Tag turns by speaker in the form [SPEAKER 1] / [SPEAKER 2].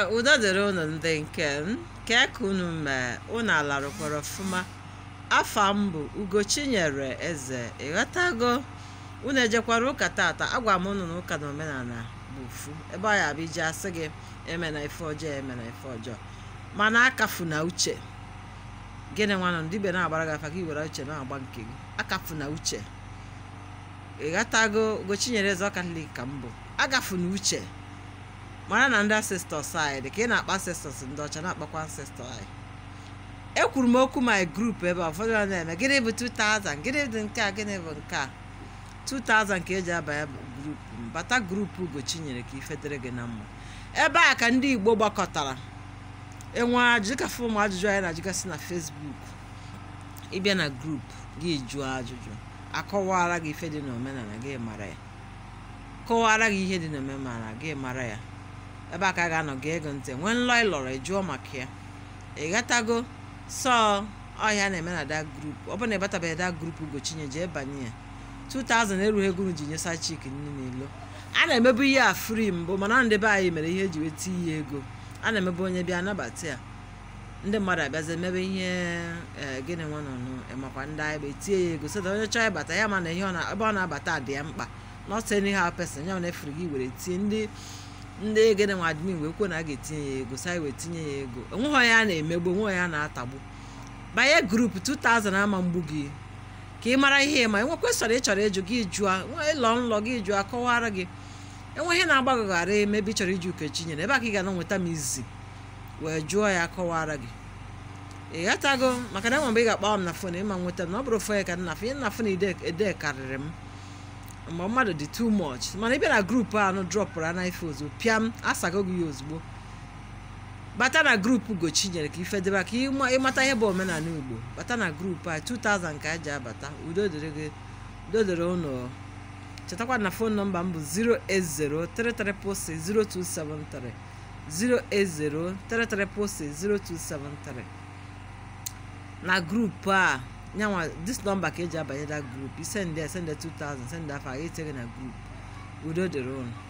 [SPEAKER 1] udo dịrị unu ndị nke m kee ka unu mee unu alarụkwara ọfụma afa m bụ ugochinyere eze ịghọtago unu ejekwara ụka tata agwa m unu na ụka na omenala bụ ofu ebe ọ ya bụ iji asị gị eme na ife ọjọọ eme na ife ọjọọ mana akafu na uche gịnị nwanụ ndị be na-agbara gị afa gị were uche na-agba nke gị akafu na uche ịghọtago ugochinyere eze ọkatọlik ka m bụ agafu na uche mara na ndị ancestors anyị dị ka ị na-akpa ancestors ndị ọcha na-akpakwa ancestor anyị ekwuru m okwu my group ebe a ụfọdụ na-eme gịnị bụ 2000 gịnị dị nke a gịnị bụ nke a 2000 ka eji abanye grupu m bata grupu ugochinyere ka ife dịrị gị na mma ebe a ka ndị igbo gbakọtara enwe ajụjụ ka fụ ụmụ ajụjụ anyị na-ajụgasị na facebook ịbịa na grupu gị jụọ ajụjụ akọwara gị ife dị n'omenala gị mara ya kọwara gị ihe dị n'omenala gị mara ya ebe a ka a ga-anọ gị ego ntị nwee nlọ ị lọrọ jụọ maka ya ị ghọtago sọ ọhịa na-eme na da grupu ọ bụrụ na ịbatabeghị da grupu ugochine jee banye ya 2000 erughị ego unu ji nyesa chik nne n'ilo a na-emebu ihe a fri mbụ mana ndị be anyị mere ihe eji weta ihe ego a na-emebu onye bịa nabata ya ndị mmadụ abịazi emebe ihe ee gịnị nwa nọ makwa ndị anyị bụ etinye ya ego so that onye chọọ ịbata ya ma na ihe ebe ọ na-abata dị ya mkpa not anyhow person ya na efere gị were tie ndị ndị gịnị nwa admin wee kwuo na a ga-etinye ya ego sa wee tinye ya ego onweghị onye a na-emegbu onwe onye a na-atagbu banye grupu 2000 ama mgbu gị ka ị mara ihe ma enwe kwesịrị ị chọrọ ịjụ gị jụọ ịlọ nlọ gị jụọ kọwara gị enwe ihe na-agbagọghara emebi chọrọ iji ukechinyere ebe a ka ị ga na nweta m izi wee jụọ ya kọwara gị ị ghọtago maka na enwe mgbe ị ga-akpọ m na fon ịma nweta m na ọ bụrụ fon ya ka nna fon ihe nna fon ede karịrị m mgbe mmadụ dị too much mana ịbịa na grupu anụ drọpụrụ ana ife ozugbo pịam asago gị ya ozugbo bata na grupu gochinyere ka ife debe ka ịmata ihe bụ omenala igbo bata na grupu a 2000 ka eji abata udo dịrị gị udo dịrị ụnụ chetakwa na fon nọmba m bụ 08033460273 08033460273 na grupu a nyanwa dis nọmba ka eji abanye da grupu isende sende 2000 sende afọ a ga-etinye na grupu udo dịrị ụnụ